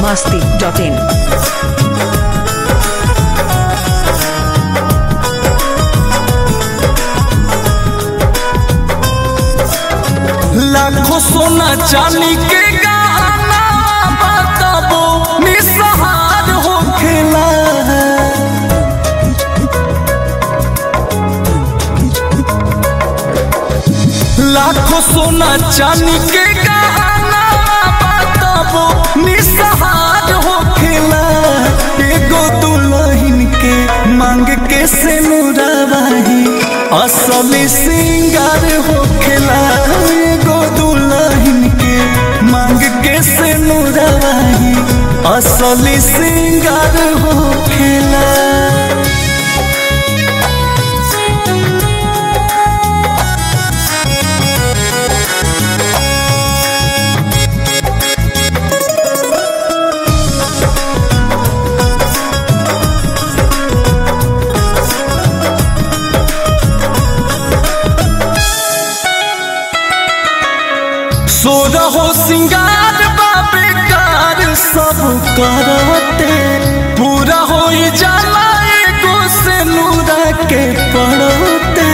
masti.in. लाखों सोना चांदी के गहना बताबो निसहार होखेला लाखों सोना चांदी के गहना बताबो निसहार होखेला एगो दुल्हन के मांग के से मुराबाही असली सिंगार होखेला एगो दुल्हन के मांग के से मुराबाही असली सिंगार होखेला सो रहो सिंगार बाबे कार सब करते पूरा हो जाला एगो से नूरा के पड़ते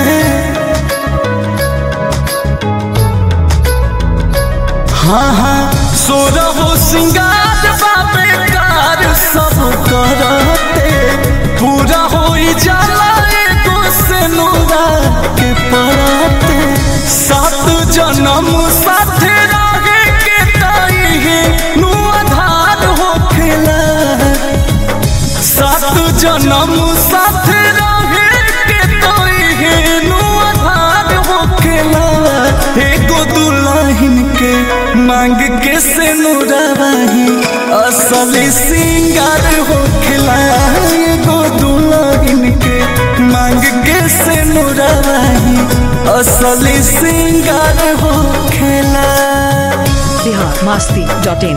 हाँ हाँ सो रहो सिंगार बाबे कार सब करते पूरा हो जाला एगो से नूरा के पड़ते सात जन्म साथ रहे के ताई है नु आधार होखेला सात जन्म साथ रहे के ताई है नु आधार होखेला एगो दुल्हन के मांग के से नुराबाही असली सिंगार होखेला एगो दुल्हन के मांग के से नुराबाही असली सिंगार होखेला Bihar masti.in.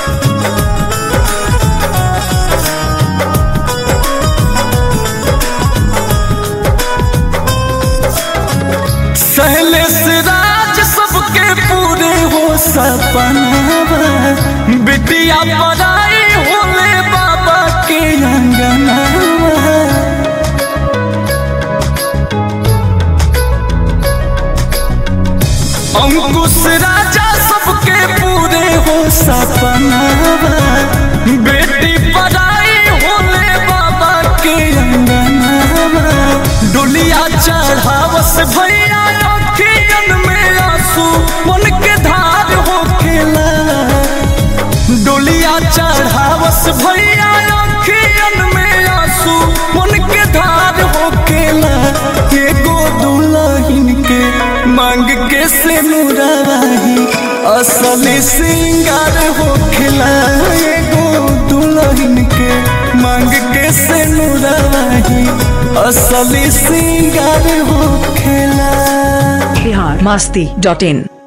सहले से राज सबके पूरे हो सपनावा बिटिया पराई होले बाबा के अंगनावा अंकुश राजा सबके पूरे हो सपनावा बेटी पराई होले बाबा के अंगनावा डोलिया चढ़ावस भैया अखियन में आंसू मन के धार होखेला डोलिया चढ़ावस भैया अखियन में आंसू मन के धार होखेला एगो दुल्हन के मांग के से मुराबाही असली सिंगार होखेला एगो दुल्हन के मांग के से मुराबाही असली सिंगार होखेला Bihar masti.in.